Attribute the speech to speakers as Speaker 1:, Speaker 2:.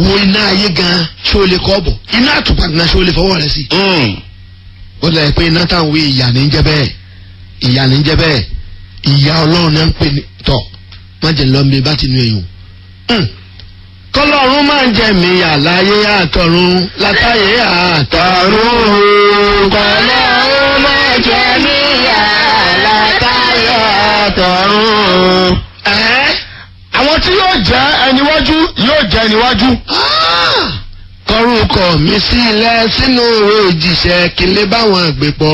Speaker 1: wo iná ayé gan ṣé o lè kọ́ bọ̀ iná àtùpà gan ṣé o lè fọwọ́ rẹ sí. ó lè pe iná táwọn wí ìyá ní jẹ́ bẹ́ẹ̀ ìyá ní jẹ́ bẹ́ẹ̀ ìyá ọlọ́run náà ń pè ní tọ̀ má jẹ́ lọ́mí bá ti nu èèyàn. kọlọ́run máa ń jẹ mí àláyé àtọ̀run látàyé àtọ̀run.
Speaker 2: kọlọ́run máa jẹ níyà látàyè àtọ̀run.
Speaker 1: ẹ́
Speaker 3: àwọn tí yóò jẹ́ ẹniwájú yóò jẹ́ ẹniwájú.
Speaker 1: kọrúkọ mi sílẹ̀ sínú òjìṣẹ́ kí n lè báwọn àgbẹ̀pọ̀